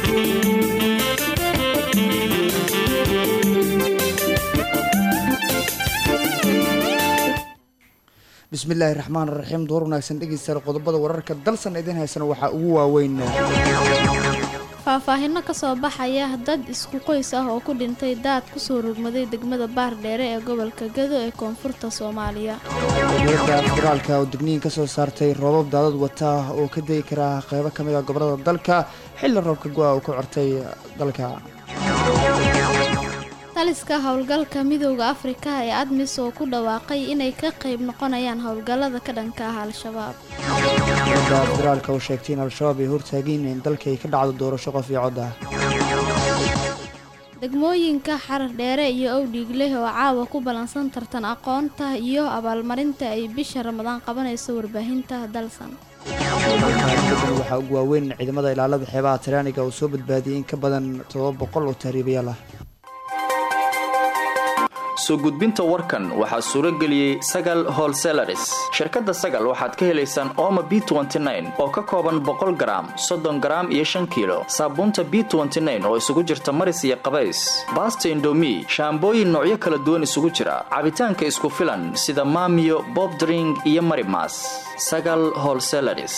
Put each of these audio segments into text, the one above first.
bismillaahi raxmaan raxiim door wanaagsan dhegeystayaal qodobada wararka dalsan idin haysana waxaa ugu waaweyn faahfaahino kasoo baxaya dad isku qoys ah oo ku dhintay daad kusoo rogmaday degmada baardheere ee gobolka gado ee koonfurta soomaaliya dowladda federaalka oo digniin kasoo saartay roobab daadad wata oo ka degi kara qeybo ka mid a gobolada dalka xilli roobka go-a uu ku cortay dalka taliska howlgalka midooda afrika ee admis oo ku dhawaaqay inay ka qayb noqonayaan howlgallada ka dhanka ah al-shabaab dowladda federaalka oo sheegtay in al-shabaab ay hortaageen in dalka ay ka dhacdo doorasho qof iyo cod ah degmooyinka xarar dheere iyo owdhiigleh oo caawa ku ballansan tartan aqoonta iyo abaalmarinta ay bisha ramadaan qabanayso warbaahinta dalsan waxaa ugu waaweyn ciidamada ilaalada xeebaha taraaniga oo soo badbaadiyey in ka badan todoba boqol oo tahriibayaal ah soo gudbinta warkan waxaa suuro geliyey sagal holselaris shirkadda sagal waxaad ka helaysaan ooma b oo ka kooban boqol garaam soddon garaam iyo shan kiilo saabuunta b oo isugu jirta maris iyo qabays baasta indomi shaambooyin noocyo kala duwan isugu jira cabitaanka isku filan sida maamiyo bobdring iyo marimas sagal holselaris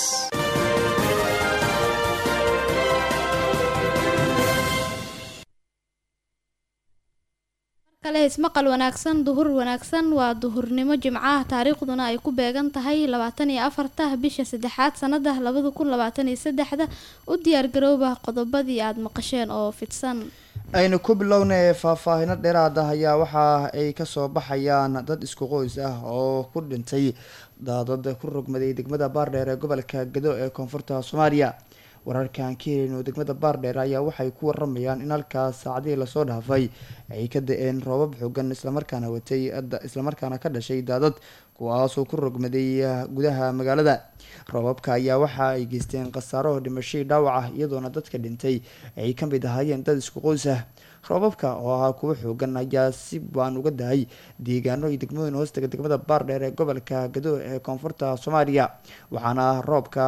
ismaqal wanaagsan duhur wanaagsan waa duhurnimo jimcaha taariikhduna ay ku beegan tahay labaatan iyo afarta bisha saddexaad sanada labada kun labaatan iyo saddexda u diyaargarooba qodobadii aada maqasheen oo fidsan aynu ku bilownay faahfaahino dheeraad ah ayaa waxa ay kasoo baxayaan dad isku qoys ah oo ku dhintay daadad ku rogmaday degmada baardheer ee gobolka gado ee koonfurta soomaaliya wararkan ka helin oo degmada baardheer ayaa waxay ku waramayaan in halkaas saacadihii lasoo dhaafay ay ka da-een roobab xoogan islamarkaana watay islamarkaana ka dhashay daadad kuwaasoo ku rogmaday gudaha magaalada roobabka ayaa waxa ay geysteen khasaaro dhimashadii dhaawac ah iyadoona dadka dhintay ay ka mid ahaayeen dad isku qoys ah roobabka oo ahaa kuwo xoogan ayaa si baan uga dahay deegaano iyo degmooyin hoostaga degmada baardheer ee gobolka gado ee koonfurta soomaaliya waxaana roobka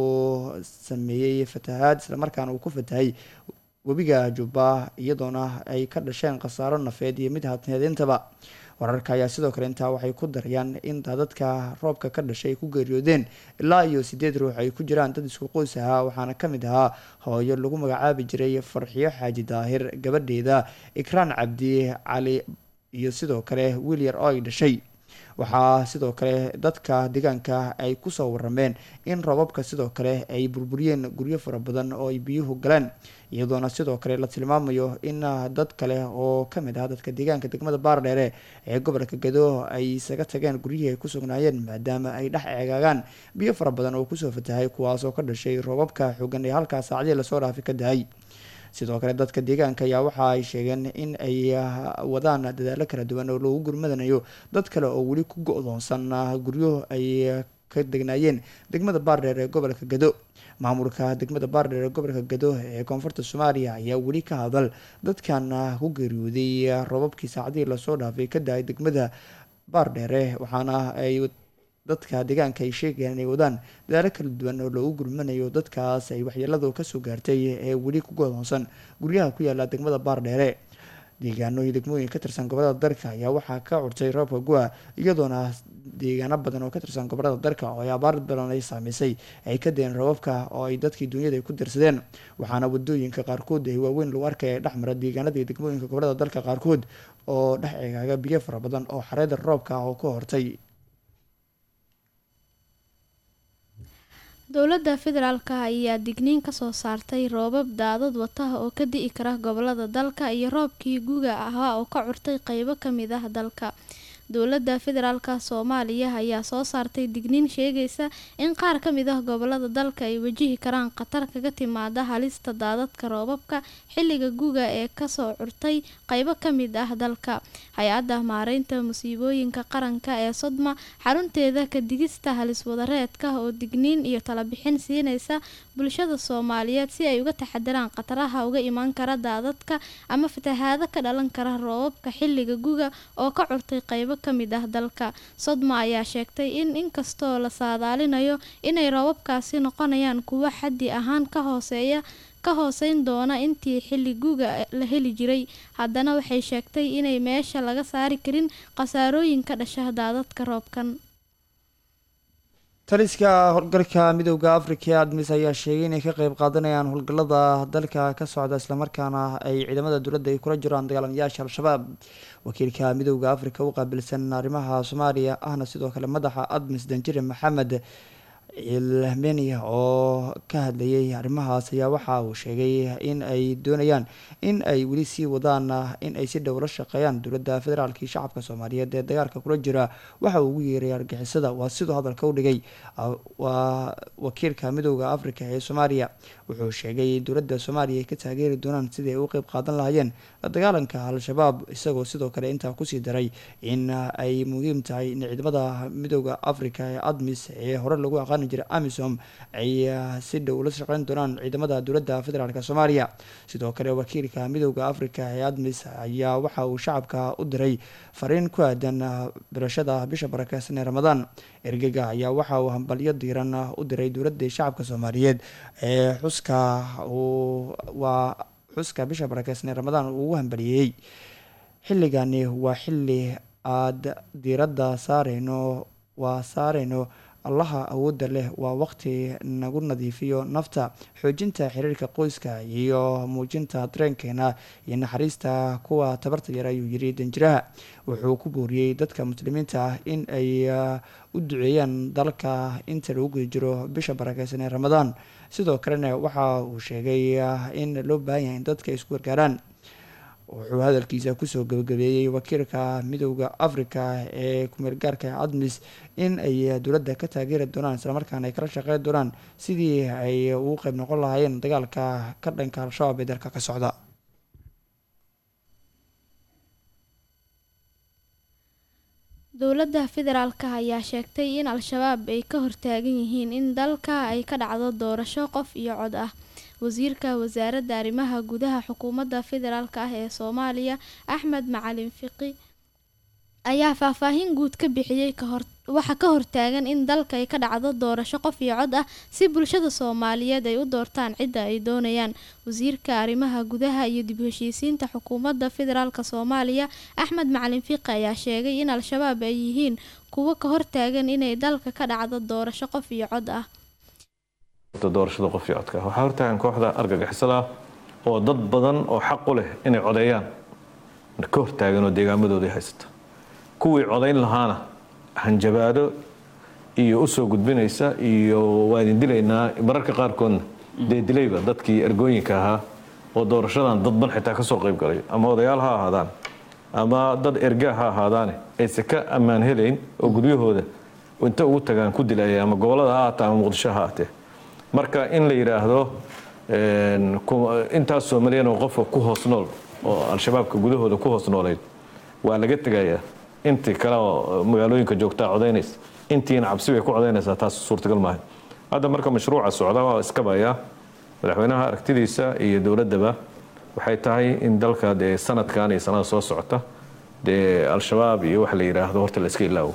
uu sameeyey fatahaad islamarkaana uu ku fatahay webiga jubba iyadoona ay ka dhasheen khasaaro nafeed iyo mid hatneedintaba wararka ayaa sidoo kale intaa waxay ku darayaan in daadadka roobka ka dhashay ay ku geeriyoodeen ilaa iyo sideed ruux ay ku jiraan dad isku qoys ahaa waxaana ka mid ahaa hooyo lagu magacaabi jiray farxiyo xaaji daahir gabadheeda ikraan cabdi cali iyo sidoo kale wiil yar oo ay dhashay waxaa sidoo kale dadka deegaanka ay kusoo warameen in roobabka sidoo kale ay burburiyeen guryo fara badan oo ay biyuhu galeen iyadoona sidoo kale la tilmaamayo in dad kale oo kamid ah dadka deegaanka degmada baardheere ee gobolka gado ay isaga tageen guryihii ay ku sugnaayeen maadaama ay dhex eegaagaan biyo fara badan oo kusoo fatahay kuwaasoo ka dhashay roobabka xoogan ee halkaas saacadii lasoo dhaafi ka dahay sidoo kale dadka deegaanka ayaa waxa ay sheegeen in ay wadaan dadaalo kala duwan oo loogu gurmadanayo dad kale oo weli ku go-doonsan guryo ay ka degnaayeen degmada baardheer ee gobolka gado maamulka degmada baardheer ee gobolka gado ee koonfurta soomaaliya ayaa weli ka hadal dadkan ku geeriyooday roobabkii saacadihii lasoo dhaafay ka dahay degmada baardheere waxaana ay dadka deegaanka ay sheegayaan inay wadaan dadaalo kala duwan oo loogu gurmanayo dadkaas ay waxyeeladu kasoo gaartay ee weli ku godoonsan guryaha ku yaala degmada baardheere deegaano iyo degmooyin ka tirsan gobolada dalka ayaa waxaa ka curtay roobka gua iyadoona deegaano badan oo ka tirsan gobolada dalka oo ay abaar badan ay saamaysay ay ka deen roobabka oo ay dadkii dunyada ay ku dirsadeen waxaana wadooyinka qaarkood ay waaweyn lagu arkaya dhexmara deegaanada iyo degmooyinka gobolada dalka qaarkood oo dhex eegaaga biyo fara badan oo xareeda roobka oo ka hortay dowladda federaalka ayaa digniin kasoo saartay roobab daadad wataha oo ka di'i kara gobolada dalka iyo roobkii guga ahaa oo ka curtay qeybo kamid ah dalka dowladda federaalka soomaaliya ayaa soo saartay digniin sheegaysa in qaar ka mid ah gobolada dalka ay wajihi karaan khatar kaga timaada halista daadadka roobabka xilliga guga ee kasoo curtay qeybo ka mid ah dalka hay-adda maareynta musiibooyinka qaranka ee sodma xarunteeda ka digista halis wadareedka oo digniin iyo talabixin siinaysa bulshada soomaaliyeed si ay uga taxadiraan khataraha uga imaan kara daadadka ama fatahaado ka dhalan kara roobabka xilliga guga oo ka curtay qeybo ka mid ah dalka sodma ayaa sheegtay in inkastoo la saadaalinayo inay roobabkaasi noqonayaan kuwo xaddi ahaan ka hooseeya ka hooseyn doona intii xilli guga la heli jiray haddana waxay sheegtay inay meesha laga saari karin khasaarooyin ka dhasha daadadka roobkan taliska howlgalka midooda afrika ee admis ayaa sheegay inay ka qeyb qaadanayaan howlgalada dalka ka socda islamarkaana ay ciidamada dowladda ay kula jiraan dagaalamayaasha al-shabaab wakiilka midooda afrika u qaabilsan arrimaha soomaaliya ahna sidoo kale madaxa admis danjire maxamed ilmenia oo ka hadlayay arrimahaas ayaa waxa uu sheegay in ay doonayaan in ay weli sii wadaan in ay si dhow la shaqeeyaan dowladda federaalk iyo shacabka soomaaliyeed ee dagaalka kula jira waxa uu ugu yeeray argixisada waa siduu hadalka u dhigay waa wakiilka midooda afrika ee soomaaliya wuxuu sheegay in dowladda soomaaliya ay ka taageeri doonaan sidii ay u qeyb qaadan lahaayeen la dagaalanka al-shabaab isagoo sidoo kale intaa kusii daray in ay muhiim tahay in ciidamada midooda afrika ee admis ee hore lagu aqaani jiray amisom ay si dhow ula shaqeyn doonaan ciidamada dowladda federaalk soomaaliya sidoo kale wakiilka midooda afrika ee admis ayaa waxa uu shacabka u diray fariin ku aadan birashada bisha barakeysan ee ramadaan ergega ayaa waxa uu hambalyo diiran u diray dowladda shacabka soomaaliyeed ee xuska uu waa xuska bisha barakeysan ee ramadaan uu ugu hambaliyeeyey xilligani waa xilli aada diiradda saareyno waa saareyno allaha awoodda leh waa waqti nagu nadiifiyo nafta xoojinta xiriirka qoyska iyo muujinta dareenkeena iyo naxariista kuwa tabarta yar ayuu yiri danjiraha wuxuu ku booriyey dadka muslimiinta ah in ay u duceeyaan dalka inta lagu guda jiro bisha barakeysan ee ramadaan sidoo kalena waxa uu sheegay in loo baahan yahay in dadka isku gargaaraan wuxuu hadalkiisa kusoo gabagabeeyey wakiilka midooda afrika ee kumeel gaarka admis in ay dowladda ka taageeri doonaan islamarkaana ay kala shaqeyn doonaan sidii ay ugu qeyb noqon lahaayeen dagaalka ka dhanka al-shabaab ee dalka ka socda dowladda federaalk ayaa sheegtay in al-shabaab ay ka hortaagan yihiin in dalka ay ka dhacdo doorasho qof iyo cod ah wasiirka wasaaradda arrimaha gudaha xukuumadda federaalk ah ee soomaaliya axmed macalin fiqi ayaa faahfaahin guud ka bixiyey kahor waxa ka hortaagan in dalka ay ka dhacdo doorasho qof iyo cod ah si bulshada soomaaliyeed ay u doortaan cidda ay doonayaan wasiirka arrimaha gudaha iyo dib heshiisiinta xukuumadda federaalk soomaaliya axmed macalin fiqi ayaa sheegay in al-shabaab ay yihiin kuwo ka hortaagan inay dalka ka dhacdo doorasho qof iyo cod ah doorashada qof iyo codka waxaa hortaagan kooxda argagixisada oo dad badan oo xaq u leh inay codeeyaan ka hortaagan oo deegaamadooda haysata kuwii codayn lahaana hanjabaado iyo usoo gudbinaysa iyo waa idin dilaynaa mararka qaarkoodna dee dilayba dadkii ergooyinka ahaa oo doorashadan dadban xitaa kasoo qayb galay ama odayaal ha ahaadaan ama dad ergaa ha ahaadaane ayse ka ammaan helayn oo guryahooda inta ugu tagaan ku dilaya ama gobolada ha ahaatee ama muqdisho ha ahaatee marka in la yidhaahdo intaas soomaliyan oo qofka ku hoos nool oo al-shabaabka gudahooda ku hoos noolayd waa laga tegayaa intii kale oo magaalooyinka joogtaa codaynaysa intiina cabsi bay ku codaynaysaa taas suurtagal maaha hadda marka mashruuca socda waa iskabayaa madaxweynaha aragtidiisa iyo dowladdaba waxay tahay in dalka dee sanadkan iyo sanada soo socota dee al-shabaab iyo waxa la yidhaahdo horta la iska ilaawo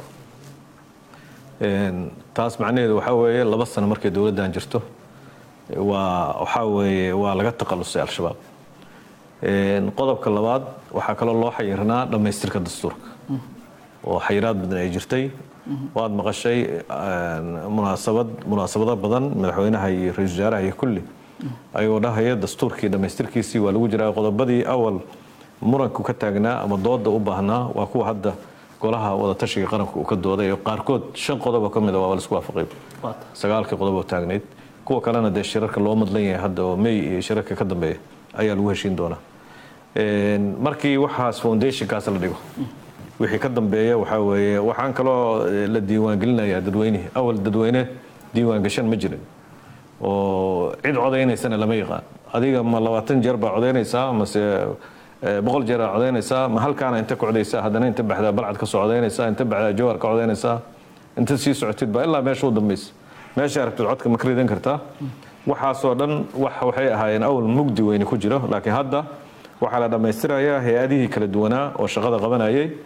taas macnaheedu waxaa weeye laba sano markay dowladdan jirto waa waxaa weeye waa laga taqalusay al-shabaab qodobka labaad waxaa kaloo loo xayirnaa dhammaystirka dastuurka oo xayiraad badan ay jirtay waad maqashay munaasabad munaasabado badan madaxweynaha iyo ra-isul wasaaraha iyo kulli ayuu dhahaya dastuurkii dhammaystirkiisii waa lagu jiraa qodobadii awal muranku ka taagnaa ama dooda u baahnaa waa kuwa hadda golaha wadatashiga qaranka uu ka dooday oo qaarkood shan qodob oo ka mid a waa laisku waafaqay sagaalkii qodob oo taagnayd kuwa kalena dee shirarka loo madlan yahay hadda oo may iyo shirarka ka dambeeya ayaa lagu heshiin doonaa markii waxaas foundationkaas la dhigo wixii ka dambeeya waxaa weeye waxaan kaloo la diiwaangelinayaa dadweynihii awal dadweyne diiwaangashan ma jirin oo cid codaynaysana lama yaqaan adiga ma labaatan jeer baa codaynaysaa mase boqol jeer aa codaynaysaa ma halkaana inta ka codaysaa haddana inta baxdaa balcad ka soo codaynaysaa inta baxdaa jawhar ka codaynaysaa inta sii socotid baa ilaa meesha u dambaysa meesha aragtid codka ma ka ridan kartaa waxaasoo dhan wax waxay ahaayeen awal mugdi weyne ku jiro laakiin hadda waxaa la dhammaystirayaa hay-adihii kala duwanaa oo shaqada qabanayay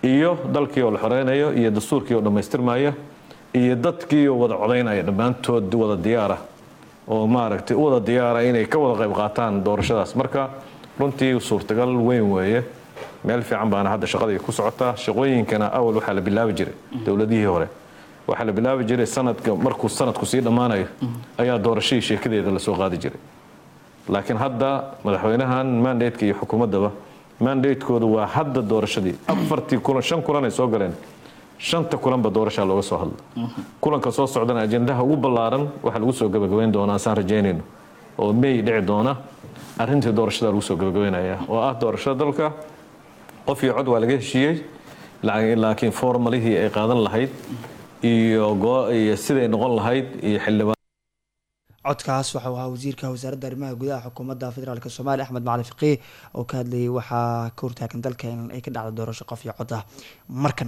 iyo dalkii oo la xoreynayo iyo dastuurkii oo dhammaystirmaya iyo dadkii oo wada codaynaya dhammaantood wada diyaara oo maaragtay u wada diyaara inay ka wada qayb qaataan doorashadaas marka runtii suurtagal weyn weeye meel fiican baana hadda shaqadii ku socotaa shaqooyinkana awal waxaa la bilaabi jiray dowladihii hore waxaa la bilaabi jiray sanadka markuu sanadku sii dhammaanayo ayaa doorashadii sheekadeeda lasoo qaadi jiray laakiin hadda madaxweynahan mandateka iyo xukuumaddaba mandatekooda waa hadda doorashadii afartii kulan shan kulan ay soo galeen shanta kulanba doorashaa looga soo hadla kulanka soo socdana ajendaha ugu ballaaran waxaa lagu soo gabagabayn doonaa saan rajaynayno oo may dhici doona arrintii doorashada lagu soo gabagabaynaya oo ah doorashada dalka qof iyo cod waa laga heshiiyey laakiin formalihii ay qaadan lahayd iyo siday noqon lahayd iyo xildhibaan codkaas waxau ahaa wasiirka wasaaradda arrimaha gudaha xukuumadda federaalk soomaaliya axmed macali faqiih oo ka hadlayay waxaa ka hortaagan dalka in ay ka dhacdo doorasho qof iyo cod ah markan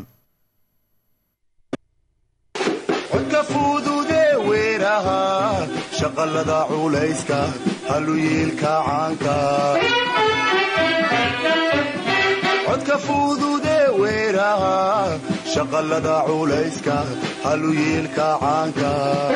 codka fudude weeraha shaqalada culayska haluyiilka caanka codka fudude weeraha shaqalada culayska haluyiilka caanka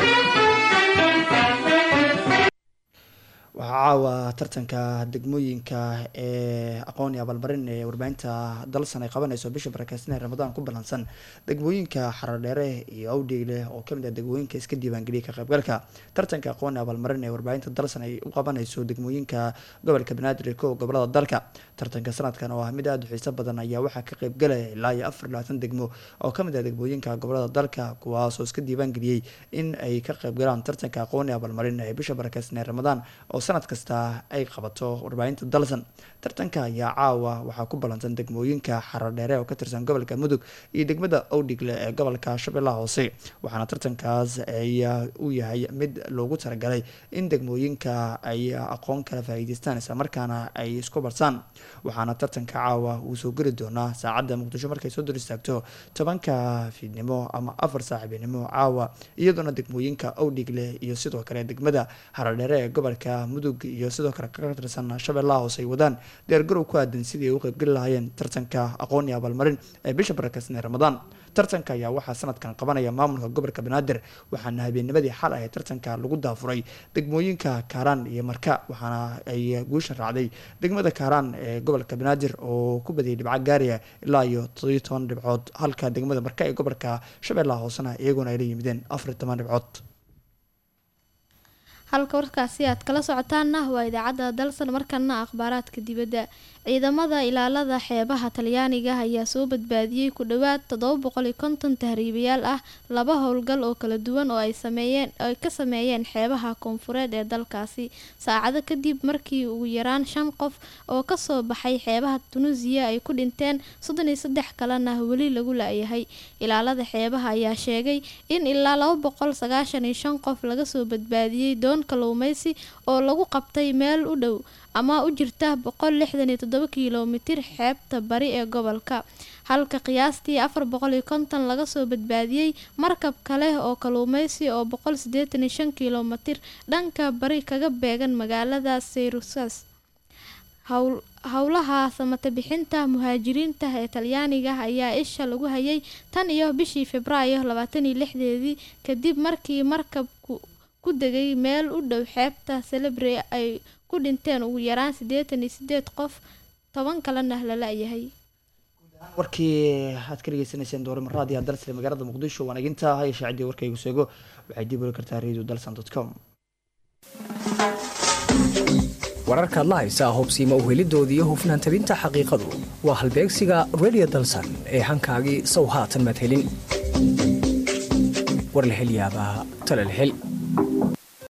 waxaa caawa tartanka degmooyinka ee aqoon iyo abaalmarin ee warbaahinta dalsan ay qabanayso bisha barakeysan ee ramadaan ku ballansan degmooyinka xaradheere iyo awdheegle oo kamid ah degmooyinka iska diiwaangeliyay ka qaybgalka tartanka aqoon iyo abaalmarin ee warbaahinta dalsan ay u qabanayso degmooyinka gobolka banaadir ko gobolada dalka tartanka sanadkan oo ah mid aada u xiiso badan ayaa waxaa ka qaybgalaya ilaa iyo afar labaatan degmo oo kamid ah degmooyinka gobolada dalka kuwaasoo iska diiwaangeliyey in ay ka qaybgalaan tartanka aqoon iyo abaalmarin ee bisha barakeysan ee ramadaan oo sanad kasta ay qabato warbaahinta dalsan tartanka ayaa caawa waxaa ku ballansan degmooyinka xaradheere oo ka tirsan gobolka mudug iyo degmada owdhigle ee gobolka shabeellaha hoose waxaana tartankaas ayaa u yahay mid loogu talagalay in degmooyinka ay aqoon kala faa'iideystaan islamarkaana ay isku barsaan waxaana tartanka caawa uu soo geli doonaa saacadda muqdisho markay soo dor istaagto tobanka fiidnimo ama afar saaxiibinimo caawa iyadoona degmooyinka owdhigle iyo sidoo kale degmada xaradheere ee gobolka mudug iyo sidoo kale ka tirsan shabeellaha hoose ay wadaan diyaargarow ku aadan sidii ay u qaybgeli lahaayeen tartanka aqoon iyo abaalmarin ee bisha barakeysan ee ramadaan tartanka ayaa waxaa sanadkan qabanaya maamulka gobolka banaadir waxaana habeennimadii xal ah ee tartanka lagu daafuray degmooyinka kaaraan iyo marka waxaana ay guusha raacday degmada kaaraan ee gobolka banaadir oo ku badiyay dhibco gaaraya ilaa iyo toddobiyo toban dhibcood halka degmada marka ee gobolka shabeellaha hoosena iyaguna ay la yimideen afar iyo toban dhibcood halka warkaasi aad kala socotaana waa idaacadda dalsan markana akhbaaraadka dibadda ciidamada ilaalada xeebaha talyaaniga ayaa soo badbaadiyey ku dhowaad toddoba boqol iyo konton tahriibayaal ah laba howlgal oo kala duwan oo ay sameeyeen ay ka sameeyeen xeebaha koonfureed ee dalkaasi saacado kadib markii ugu yaraan shan qof oo kasoo baxay xeebaha tunuusiya ay ku dhinteen soddon iyo saddex kalena weli lagu la-yahay ilaalada xeebaha ayaa sheegay in ilaa laba boqol sagaashan iyo shan qof laga soo badbaadiyey doon kalluumeysi oo lagu qabtay meel u dhow ama u jirta boqol lixdan iyo toddoba kilomitir xeebta bari ee gobolka halka qiyaastii afar boqol iyo konton laga soo badbaadiyey markab kale oo kalluumeysi oo boqol siddeetan iyo shan kilomitir dhanka bari kaga beegan magaalada sayrusas howlaha samata bixinta muhaajiriinta ee talyaaniga ayaa isha lagu hayay tan iyo bishii februaayo labaatan iyo lixdeedii kadib markii markabku ku degay meel u dhow xeebta celebre ay ku dhinteen ugu yaraan siddeetan iyo sideed qof toban kalena la la-yahay warkii aad ka dhegeysanayseen doorima raadiya dalsle magaalada muqdisho waan eginta haya shaacidii warkaygu seego waxay dib oli kartaa radio dalsan dot com wararkaad la haysaa hubsiima uhelidooda iyo hufnaan tabinta xaqiiqadu waa halbeegsiga radio dalsan ee hankaagii sow haatan madhelin war la hel yaabaa tala la hel